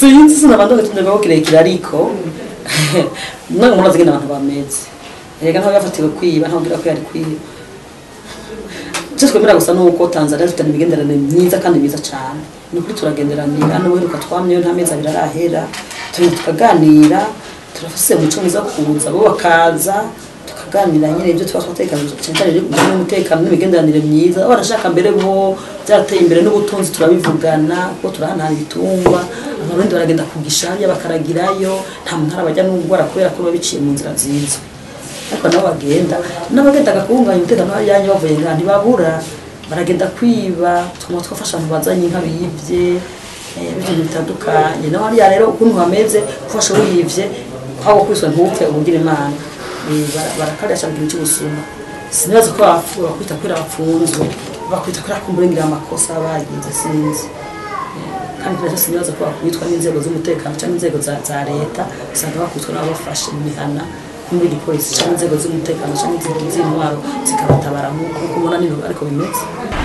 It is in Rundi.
sinzi sinabanza gutinda ko kirekire ariko nange murazi ngene abantu bameze erega ntawe yafatiwe kwiba ntabwira ko yari kwiba icyo twemera gusa ni uko tanzania dufitanye imigenderanire myiza kandi myiza cyane ni ukuri turagenderanira n'ubuheruka twamyeyo nta mezi abiri arahera tugenda tukaganira turafise umuco mwiza wo kuza bo bakaza tukaganira nyine ibyo tuba twatekanije cyane cyane rero kujyanye n'umutekano n'imigenderanire myiza barashaka mbere bo byateye imbere n'ubutunzi turabivugana kuko turahanahana ibitungwa abarundi baragenda kugisharya bakaragirayo nta muntu arabajya n'ubwara kubera ko biba biciye mu nzira nziza ariko nabo bagenda n'abagendaga kubunganya umutekano hariyanyu bavuye ngaha ntibabura baragenda kwiba tukaba twafasha abantu bazanye inka biyivye eh, ibintu bitandukanye naho hariya rero ukuntu hameze ufashe wiyivye aho kwiswe ntupfe ubugira imana Eh, bara- barakarisha mu gihe cy'ubusuma sinibaza ko bapfu- bakwita kubera bapfunzwe bakwita kubera kumburengira amakosa bagize sinzi kandi kuri sinibaza ko bakwitwa n'inzego z'umutekano cyangwa inzego za, za leta usanga bakwitwa n'abafashe mu mihana muri igipolisi cyangwa inzego z'umutekano cyangwa inzego z'intwaro zikabatabara nk'uko ubona nino ariko bimeze